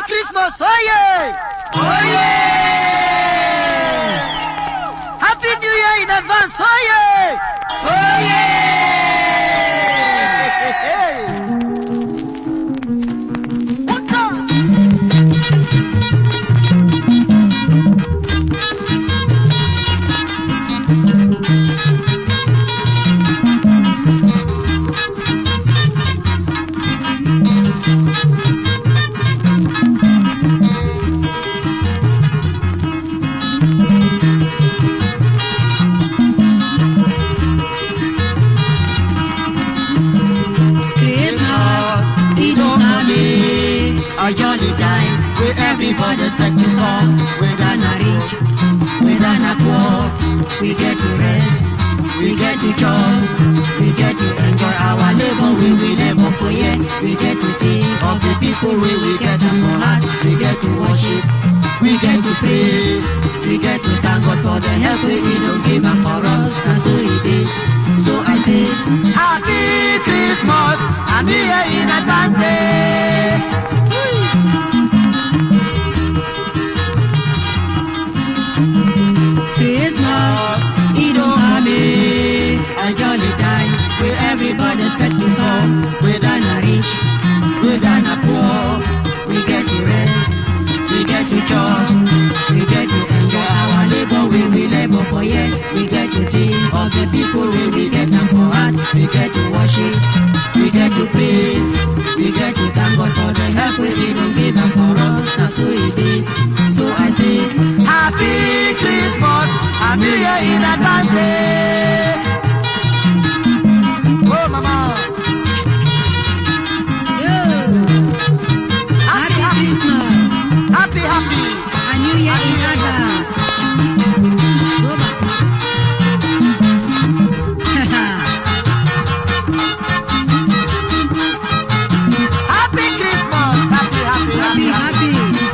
Christmas, oye! Oye! Happy New Year in advance, oye! Oye! One time. Christmas, it don't come in. A jolly time where everybody expect to come. Whether not rich, whether not poor, we get to rest, we get to chop, we get to enjoy our labor. We will labor for year. We get to think of the people we we get to for heart. We get to worship, we get to pray, we get to thank God for the help we He don't give up for us. And so He did. So I say, Happy Christmas and New Year in advance. eh. Christmas, it don't come in. A jolly time where everybody expect to come. Whether not rich, whether not poor, we get to rest, we get to chop, we get to enjoy our labor. We will labor for year. We get to think of the people we we get them for heart. We get to worship, we get to pray, we get to thank God for the help we even give them for us. That's who He did. So I say. Happy Christmas and New Year in advance. eh. Oh, mama. Happy, happy, happy, happy. Happy Christmas. Happy, happy, happy, happy.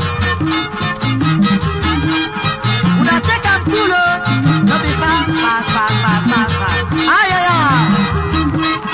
Una take am cool, oh. No be fast, fast, fast, fast, fast, fast. Ay, ay, ay.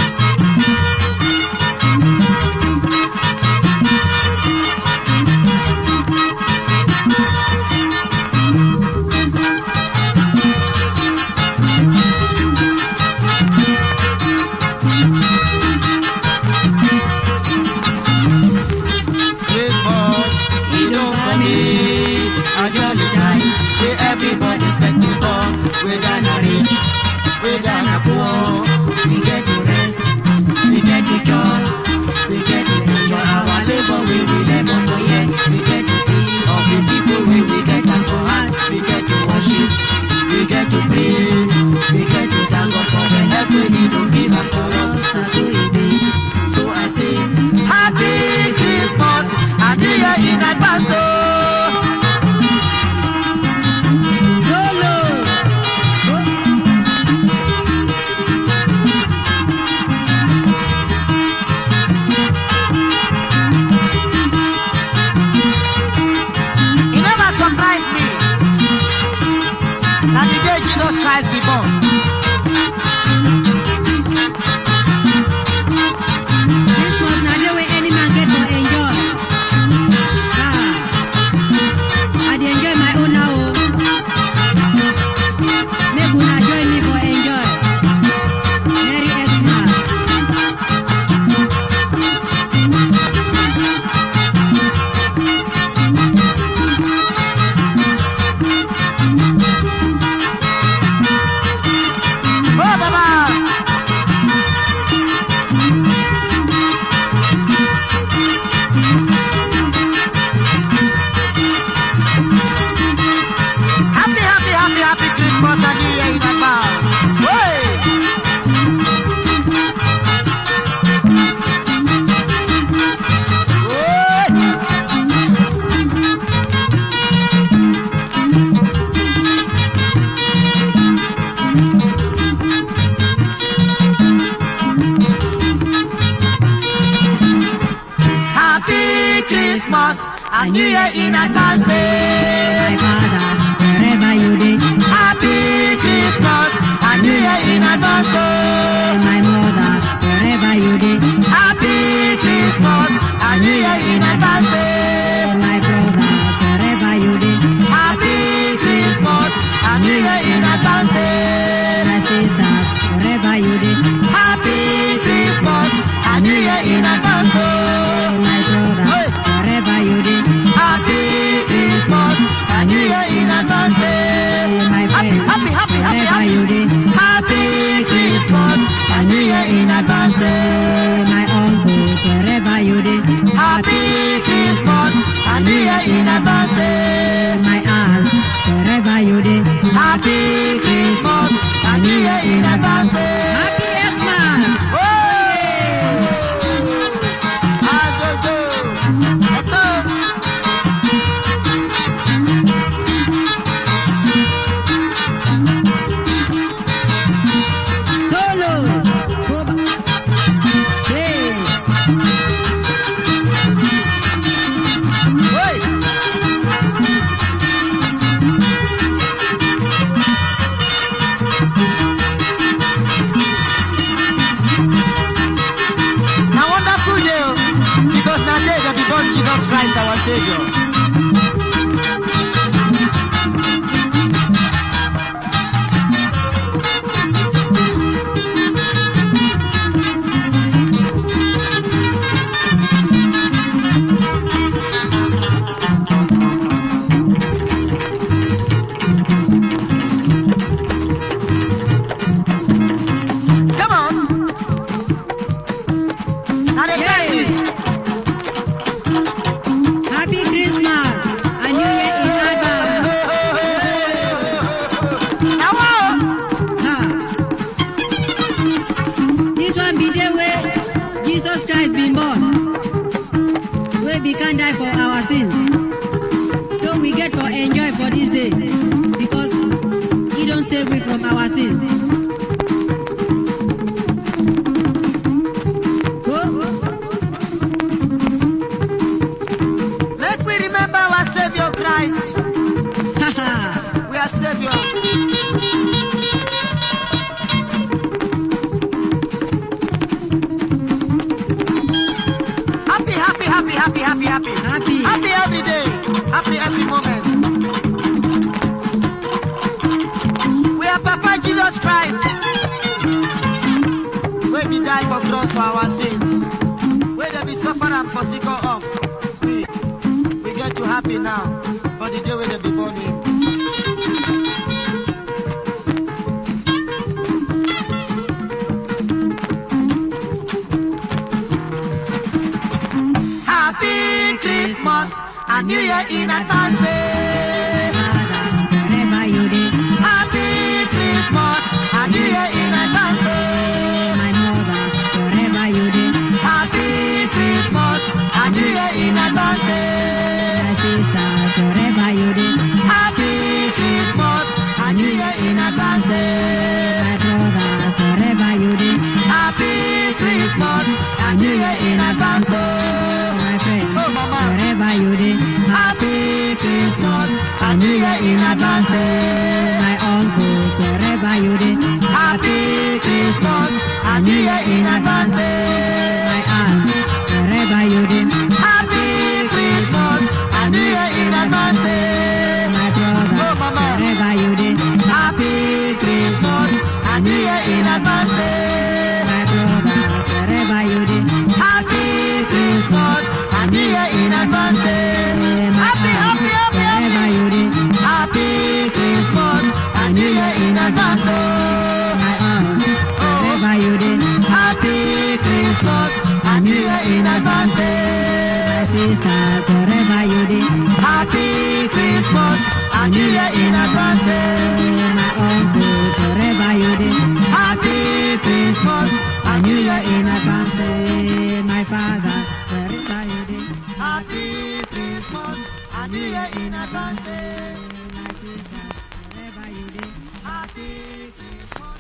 Christmas, it don't come in. A jolly time where everybody expect to come. Whether not rich, whether not poor, we get to rest, we get to chop, we get to enjoy our labor. We will labor for year. We get to think of the people we we get them for heart. We get to worship, we get to pray, we get to thank God for the help we need to give up for us. That's who He did. So I say. Happy Christmas and New Year in advance. Oh. It never surprised me that the day Jesus Christ be born. Christmas na day wey any man get for enjoy. Ah, I dey enjoy my own now o. Make una join me for enjoy. Merry Xmas. Oh, Baba! Happy, happy, happy, happy Christmas and New Year in advance. Hey! Hey! Happy Christmas and New Year in advance. My father, wherever you dey. Happy Christmas and New Year in advance. My mother, wherever you dey. Happy Christmas and New Year in advance. My and New Year in advance. eh. My aunt, wherever you dey. Happy Christmas and New Year in advance. eh. Happy Xmas! Solo! Go back. Hey! Now wonderful day, oh, because now day that we born Jesus Christ our Savior. Come on. Now the time Hey. is. Happy Christmas! A New Year in advance! Now, oh, Ha! This one be the way Jesus Christ been born. We become die for our sins. So we get for enjoy for this day. Because he don't save we from our sins. Go. make we remember our Savior Christ. Ha ha! We are Savior. Happy, happy, happy, happy, happy, happy. Happy. Happy every day. Happy every moment. We are Papa Jesus Christ. When he died for cross for our sins. When they be suffer and forsake us of. We, we get to happy now. For the day when they be born in. Happy Christmas and New Year in advance. eh. Wherever you dey. Happy Christmas and New Year in advance. eh. My mother, wherever you dey. Happy Christmas and New Year in advance. eh. My sisters, wherever you dey. Happy Christmas and New Year in advance. eh. My brothers, wherever you dey. Happy Christmas and New Year in advance. oh. My friends, Oh, Mama. wherever you dey. Happy Christmas and New Year in advance. eh. My uncles, wherever you dey. Happy Christmas and New Year in advance. eh. My aunt, wherever you dey. Happy Christmas and New Year in advance. eh. My brother, Oh, Mama. wherever you dey. Happy Christmas and New Year in advance. eh. My brothers, wherever you dey. Happy Christmas and New Year in advance. eh. My Happy, happy, aunt, happy, wherever happy. you dey. Happy Christmas and New Year in advance. oh. My aunt, wherever you dey. Happy Christmas and New Year in advance. My eh. sisters, wherever you dey. Happy Christmas and New Year in advance. eh. My uncles, wherever you dey. Happy Christmas and New Year in advance. Say, my father, wherever you dey. Happy Christmas and New Year in advance. eh. My sister, wherever you dey. Happy Christmas.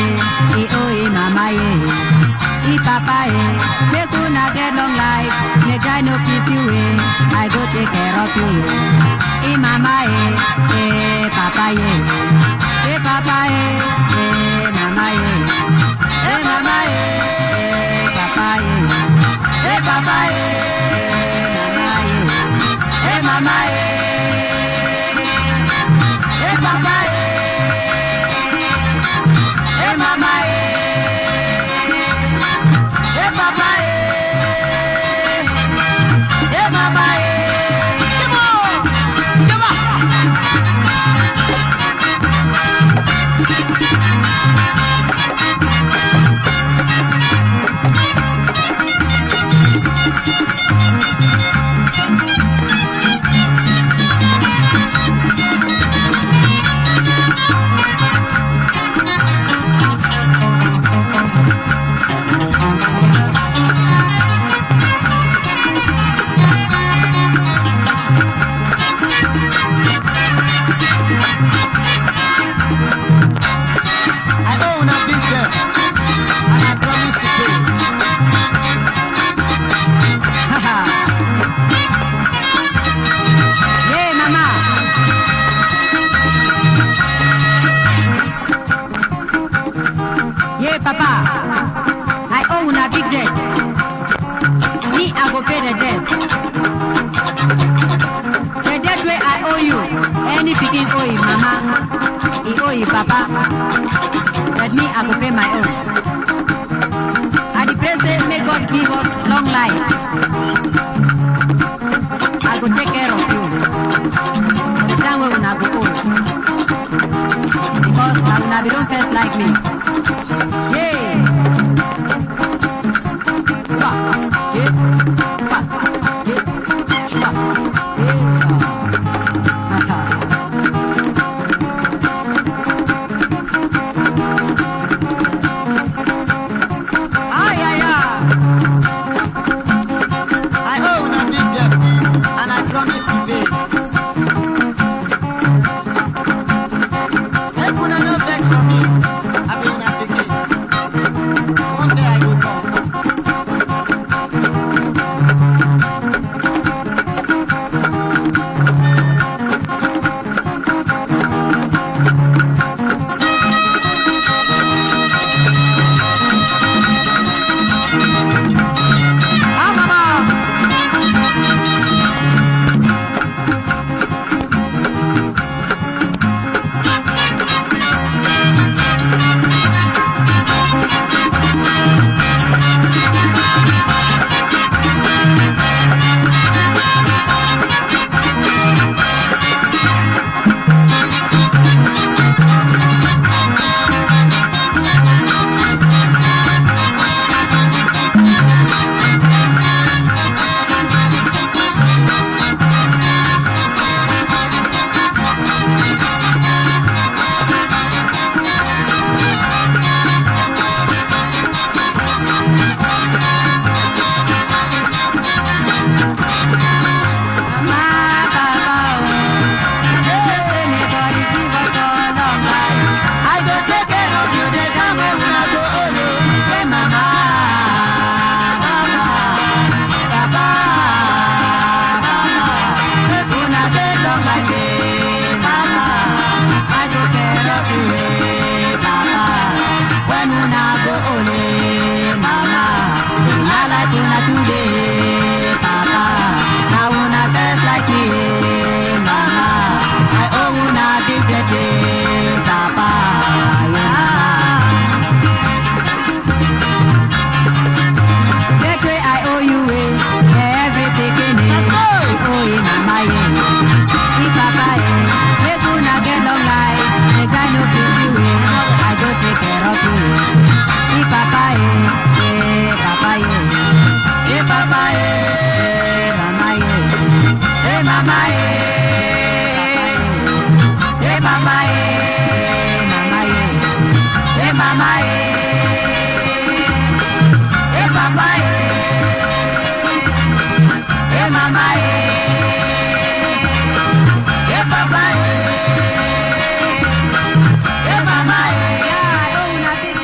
eh, eh, oh, eh, mama, eh. Eh, papa, eh. Make una get long life. Make I no kiss you, eh. I go take care of you, eh. Eh, mama, eh, eh, papa, eh. Eh, papa, eh, eh, mama, eh. Eh, mama, eh, eh, papa, eh. Eh, papa, eh, eh, mama, eh. Eh, mama, eh. Eh, papa, eh. Eh, mama, eh. Eh, papa, eh. Eh, mama, eh. Come on. Come on. I own a big debt, and I promise to pay. Yeah, mama. Yeah, papa. I owe una big debt. Me, I go pay the debt. The debt where I owe you. Any picking owe you, mama. He owe you, papa. But me, I go pay my own. And the president, may God give us long life. I go take care of you. The time when una go old. Because na una be don first like me. Yeah. Wa, yeah, wa, yeah, wa, yeah. Ay, ay, ay. I own a big debt, and I promise to pay. Make una no vex for me. I be una pikin. One day I go come. Ah, mama. I go take care of you the time when una go old. oh. Hey, mama. Mama. Papa. Mama. Make una dey long like me. Mama. I go care of you, eh, mama. When una go old, eh, mama. Una like una today, papa. Now una best like me, eh, mama. I owe una big debt, eh, papa. Yeah. That way I owe you eh, every picking eh. Let's go. I owe you mama eh. Me papa eh. Make una get long life. Make I no kiss you eh. I go take care of you eh. Me papa eh. Eh papa eh. Hey, papa, eh. Eh mama eh. Hey, mama, eh. Hey mama eh. Mama eh. Hey, mama, eh. Hey, papa, eh. Hey, mama, eh. Hey, papa, eh. Hey, mama, eh. Yeah, I owe una big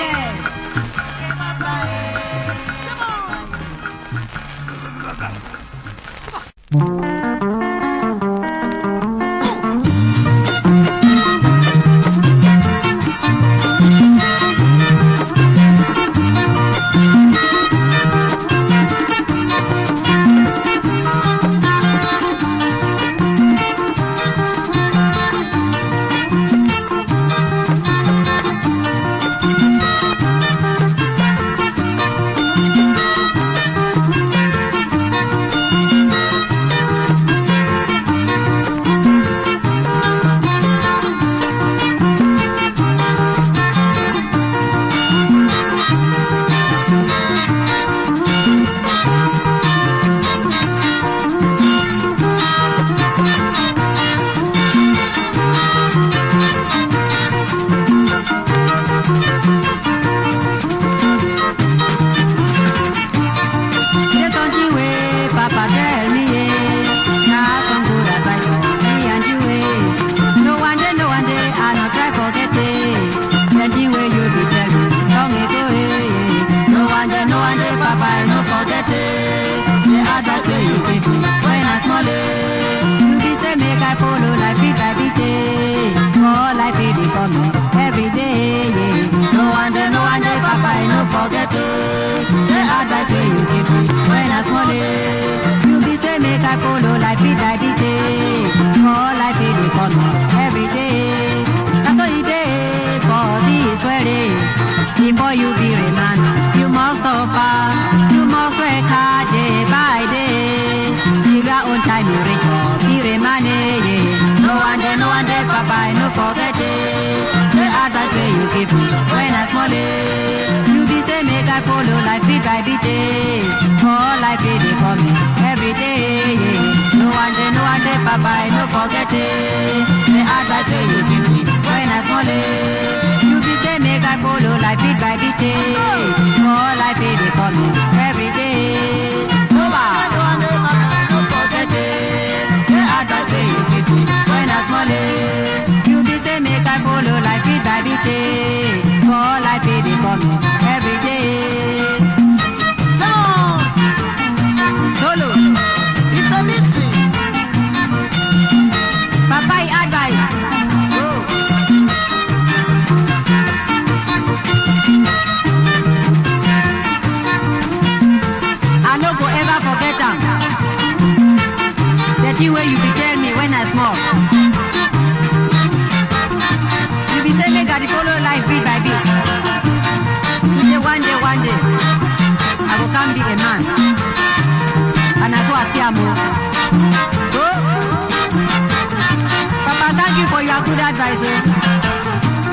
follow life bit by bit. eh. For life it dey come eh, every day. Yeah. No one day, no one day, Papa, I no forget it. The advice wey you give me when I small eh. You be say make I follow life bit by bit. eh. For life it dey come eh, every day. That's all it dey for this world. eh. Before you be a man, you must suffer. You must work hard day by day. Give your own time, you reach up, be a man. eh, yeah. No one day, no one day, Papa, I no forget it. The advice wey you give me when I small eh. You be say make I follow life bit by bit. eh. For life it dey come eh, every day. yeah. No one day, no one day, Papa, I no forget it. The advice wey you give me when I small eh. You be say make I follow life bit by bit. eh. For life it dey come eh, every day. Over. No forget it. The advice wey you give me when I small eh. You be say make I follow life bit by bit. eh. For life it dey come eh, every day. Solo. Papa e advice. Go. I no go ever forget am. The thing wey you be tell me when I small. You be say make I dey follow life bit by bit. You say one day, one day, I go come be a man. And I go and see am o. Go. Papa, thank you for your good advice. Oh.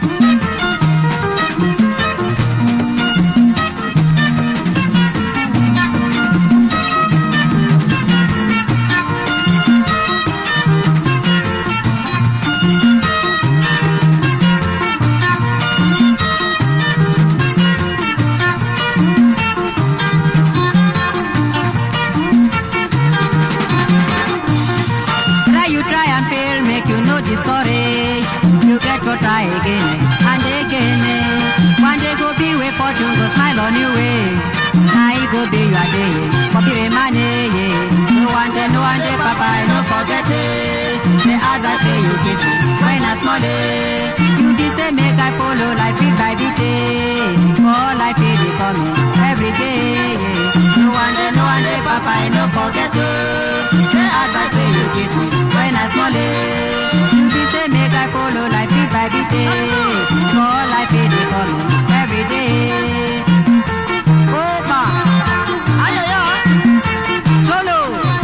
Try you try and fail, make you no discourage. You get to try again eh, and again. eh. One day go be where fortune go smile on you way. Now it go be your day, for be a man. eh, yeah. No one day, no one day, Papa, I no forget it. The advice wey you give me when I small day. You be say make I follow life bit by bit. eh. For life it dey come eh, every day. yeah. No one day, no one day, Papa, I no forget it. The advice wey you give me when I small eh. You be say make I follow life bit by bit. eh. For life it dey come eh, every day. Opa, ayoyo, solo.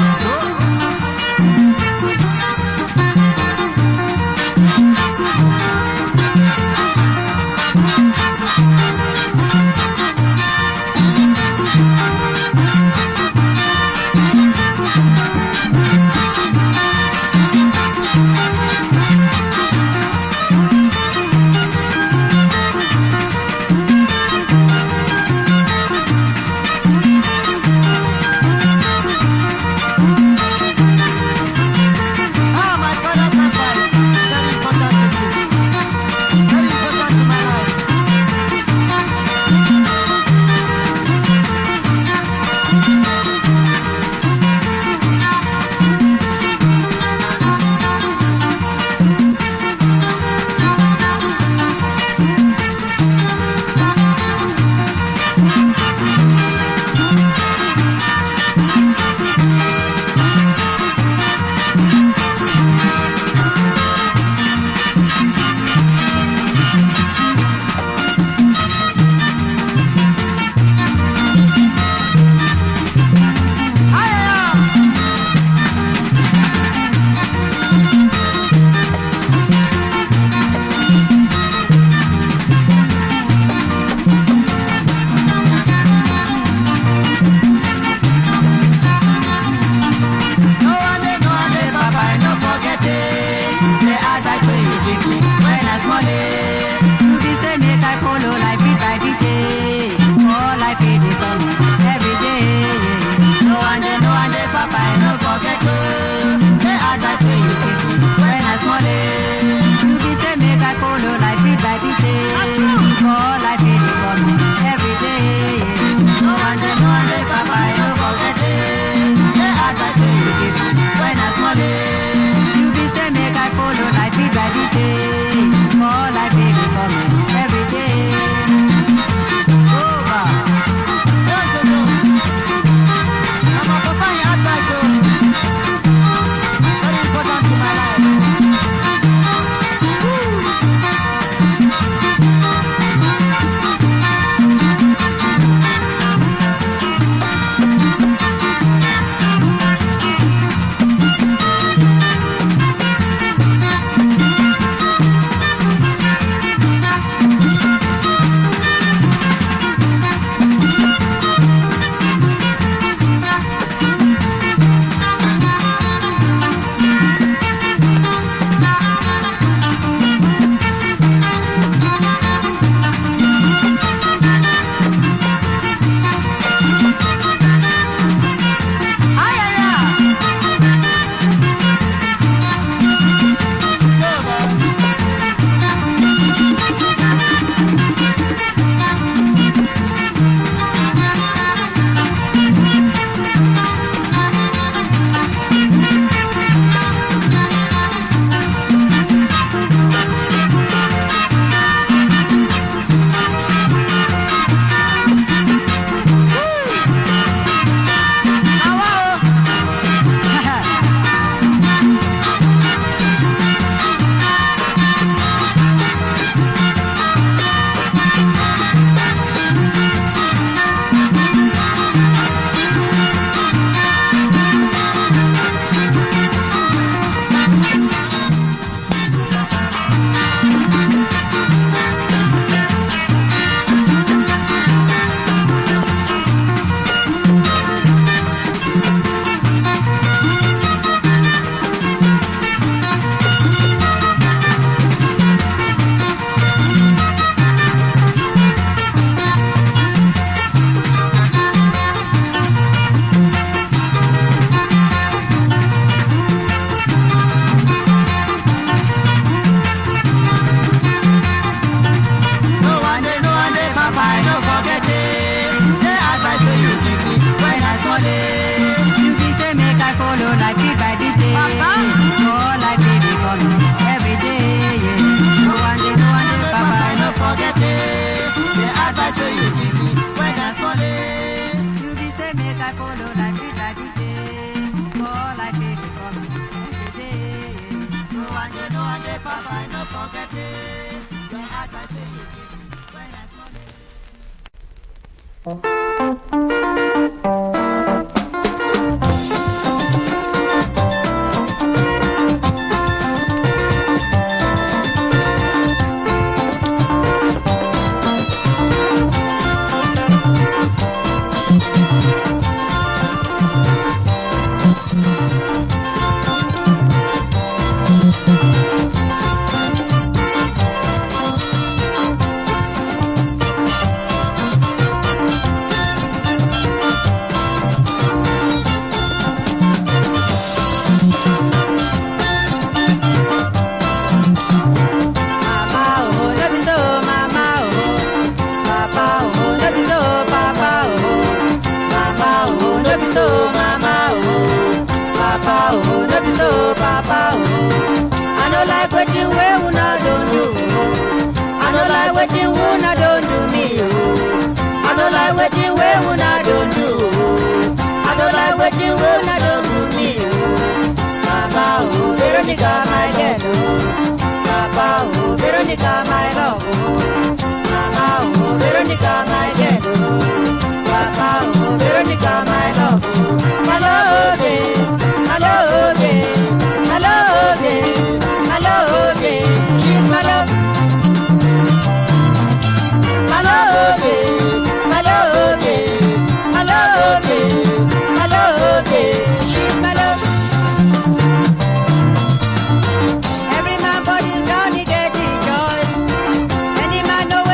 Ah, my father's advice, very important to me. Very important to my life. I no forget it. The advice wey you give me when I small it. You be say make I follow like big by this day. Papa. Oh, like baby follow every day. Yeah. No one day, no one day, Papa, Papa. I no forget it. The advice wey you give me when I small it. You be say make I follow like big by this day. Oh, like baby follow every day. Yeah. No one day, no one day, Papa, I no forget it. The advice wey you give me when I small it. Mama, oh, no be so, mama, oh. Papa, oh, no be so, papa, oh. Mama, oh, no be so, mama, oh. Papa, oh, no be so, papa, oh. I no like wetin wey una don do, oh. I no like wetin una don do me, oh. I no like wetin wey una don do, oh. I no like wetin wey una don do me, oh. Mama, oh, Veronica, my girl, oh. Papa, oh, Veronica, my love, oh. Mama, oh, Veronica, my girl, oh. Papa, oh, Veronica, my love, oh. My love, eh, my love, eh, my love, eh, my love, eh. She's my love. My love, eh, my love, eh, my love, eh, my love, eh. She's my love. Every man body down he get the choice. Any man know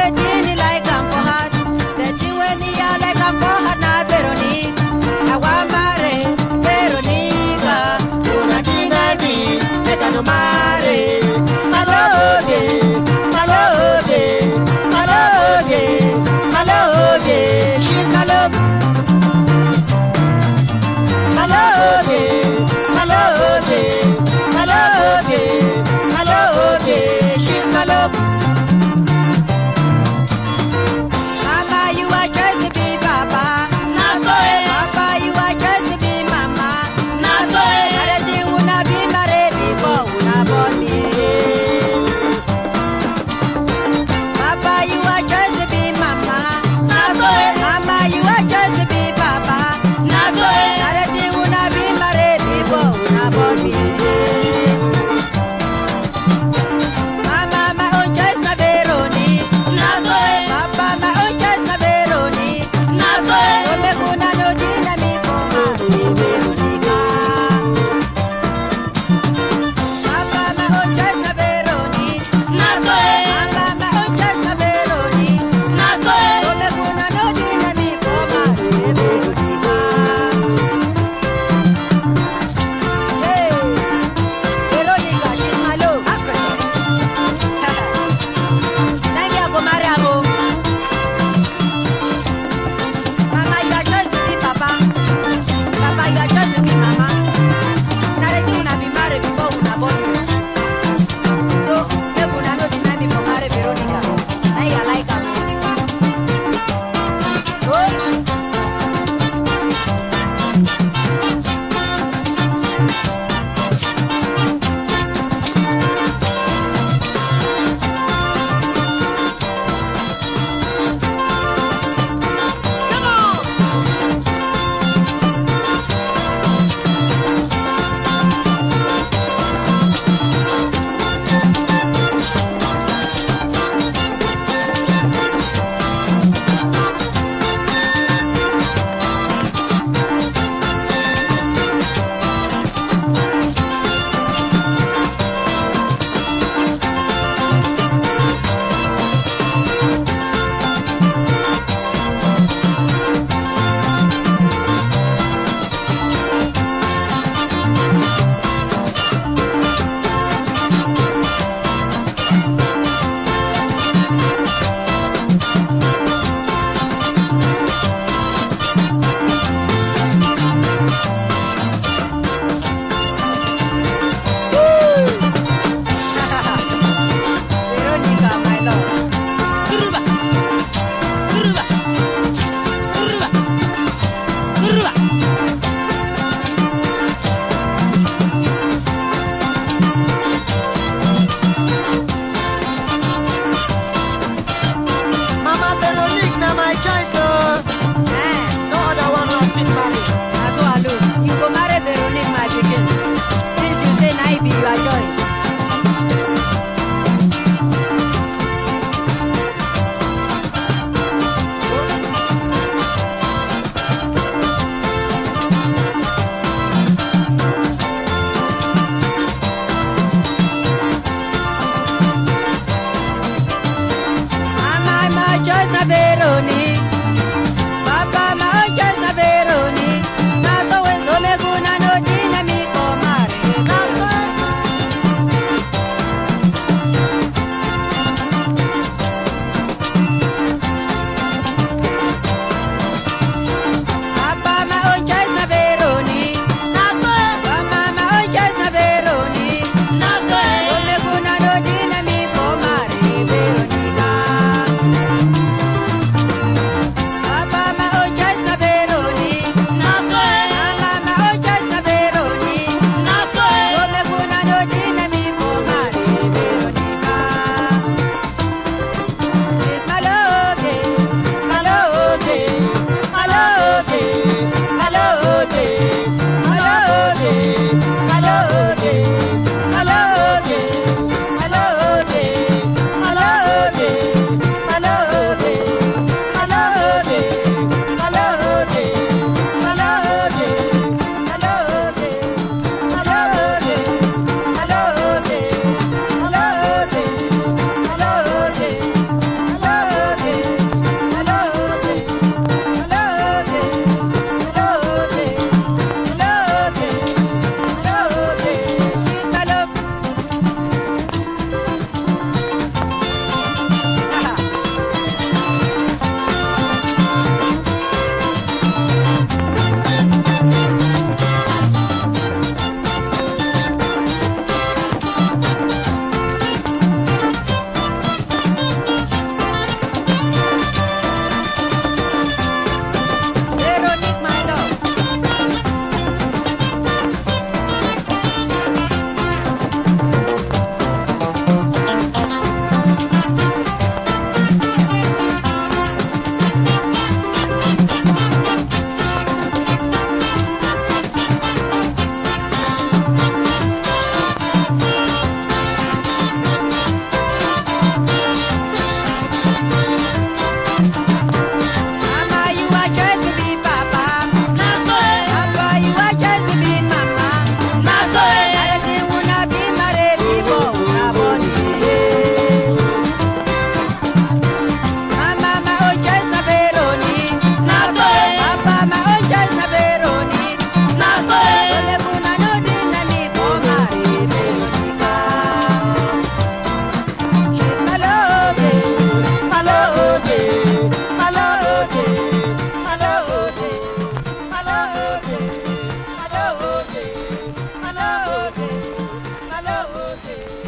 oh, say.